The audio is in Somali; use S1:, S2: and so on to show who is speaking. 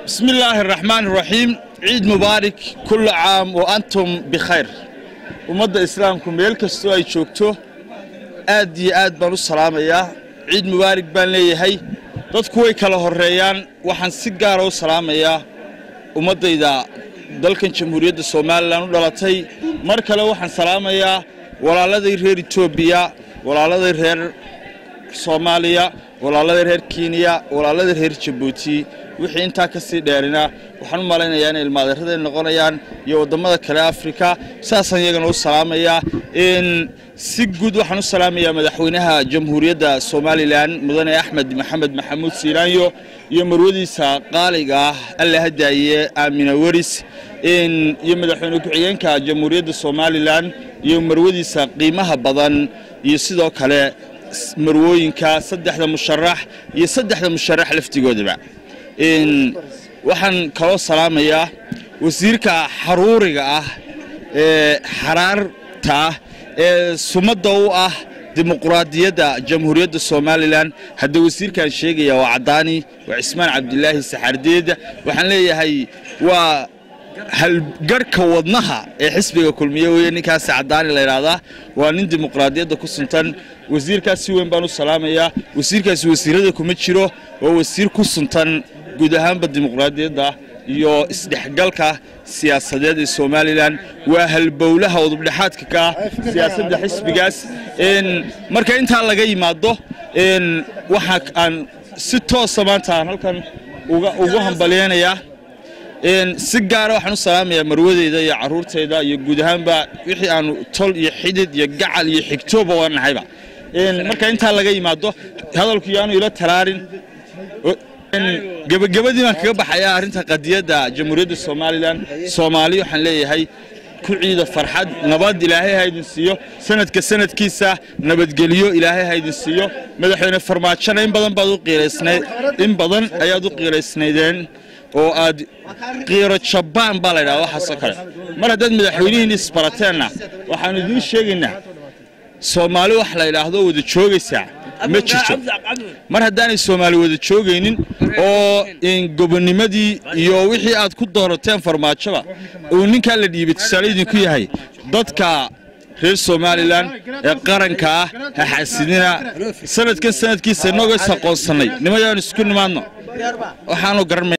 S1: بسم الله الرحمن الرحيم عيد مبارك كل عام وأنتم بخير ummadda islaamku meel kastoo ay joogto aad iyo aad baan u salaamayaa ciid mubaarig baan leeyahay dadku way kala horreeyaan waxaan si gaara u salaamayaa ummaddayda dalkan jamhuuriyadda somalilan u dhalatay mar kale waxaan salaamayaa walaaladay reer etoobiya walaaladay reer soomaaliya walaaladay reer kenya walaaladay reer jabuuti wixii intaa ka sii dheerina waxaan u malaynayaa inay ilmaadeeraday noqonayaan iyo waddamada kale afrika saasaan iyagana u salaamayaa si guud waxaan u salaamayaa madaxweynaha jamhuuriyadda somalilan mudane axmed maxamed maxamuud siiraanyo iyo marwadiisa qaaliga ah alla hadaaye aamina weris iyo madaxweyne ku-xigeenka jamhuuriyadda somalilan iyo marwadiisa qiimaha badan iyo sidoo kale marwooyinka saddexda musharax iyo saddexda musharax laftigoodaba waxaan kaloo salaamayaa wasiirka xaruuriga ah ee xaraarta ah ee sumadda u ah dimuquraadiyadda jamhuuriyadda somalilan hadda wasiirkaan sheegaya waa caddaani waa cismaan cabdilaahi saxardeed waxaan leeyahay waa halgarhka wadnaha ee xisbiga kulmiye weye ninkaasi caddaani la ydhaahdaa waa nin dimuqraadiyadda ku suntan wasiirkaas si weyn baan u salaamayaa wasiirkaasi wasiirada kuma jiro waa wasiir ku suntan guud ahaanba dimuqraadiyadda iyo isdhexgalka siyaasadeed ee somalilan waa halbowlaha udubdhexaadka ka ah siyaasadda xisbigaas marka intaa laga yimaado waxa aan si toosa maanta aan halkan ugu hambalyeynayaa si gaara waxaan u salaamayaa marwadeyda iyo caruurtayda iyo guud ahaanba wixii aanu tol iyo xidid iyo gacal iyo xigtooba waa nahayba marka intaa laga yimaado hadalku yaanu ila talaarin gebagabadii baan kaga baxayaa arrinta qadiyadda jamhuuriyadda somalilan soomaali waxaan leeyahay ku ciida farxad nabad ilaahay ha idin siiyo sanadka sanadkiisa nabadgelyo ilaahay ha idin siiyo madaxweyne farmaajona in badan baad u qiiraysnayd in badan ayaad u qiiraysnaydeen oo aad qiiro jabaan baa laydhaha waxaasoo kale mar haddaad madaxweynihiin isbarateenna waxaanu idiin sheegaynaa soomaali wax la ydhaahdo wada joogaysaa ma jirto mar haddaanay soomaali wada joogaynin oo gobonimadii iyo wixii aad ku doorateen farmaajoba uu ninkaa la dhiibay tusaale idinku yahay dadka reer somalilan ee qaranka ah ha xasidina sanadkan sanadkiisa inagoo is aqoonsannay nimayaan isku nimaadno waxaanu garanay